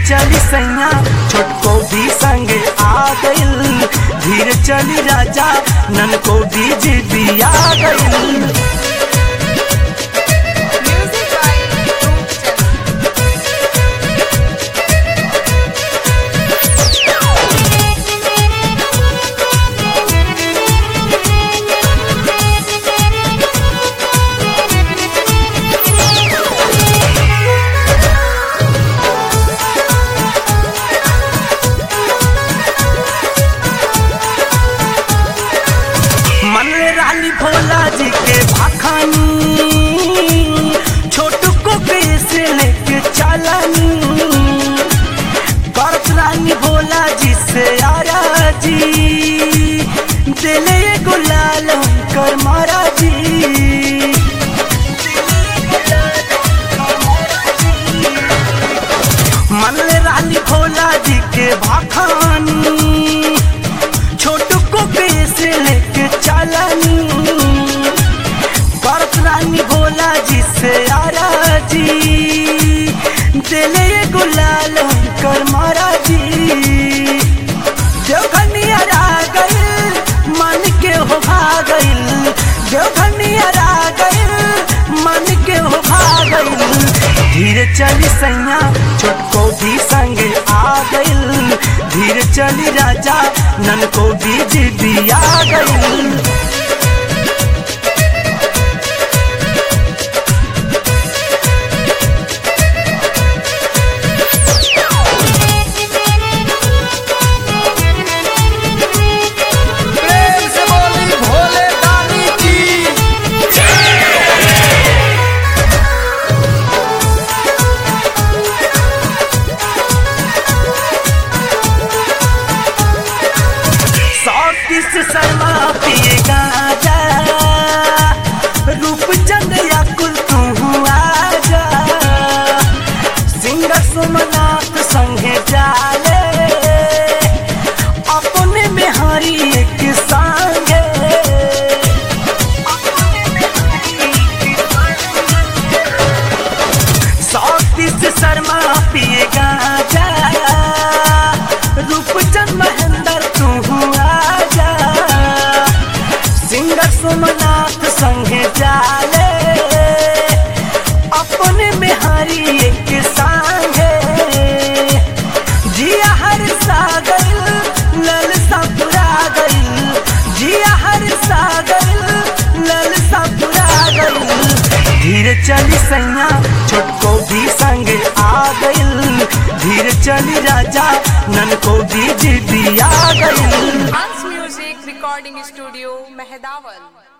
चली सैया छोटको भी संगे आ गइल धीरे चली राजा नन को भी जिदी आ गइल Music by Roopchand. मन रे रानी भोला जी के भाखानी छोटू को कैसे लेके चलानी करत रानी भोला जी से आरा जी दिले गुलाल कर मारा जी मन रे रानी भोला जी के भाखानी छोटू को कैसे लेके चलानी भरत रानी भोला जी से आरा जी दिले गुलाल कर मारा जी देवघनियर आ गइल मन के हो भागइल देवघनियर आ गइल मन के हो भागइल धीरे चली सैया छोटको भी संगे आ गइल धीरे चली राजा नन को भी जिदी आ गइल प्रेम से बोली भोले दानी की सौतीस शर्मा पिए गाजा रूपचंद या कुल तू आजा सिंगर सोमनाथ संगे जाले अपने में हरी एक संगे सौतीस शर्मा पिए गाजा रूपचंद महेंद्र तू आजा सिंगर सोमनाथ संगे जाले अपने में हरी एक संगे जिया हर सागर लल सपुरा गइल जिया हर सागर लल सपुरा गइल धीरे चली सैया छोटको भी संगे आ गइल धीरे चली राजा नन को भी जिदी आ गइल Hans Music Recording Studio, Mehdaval.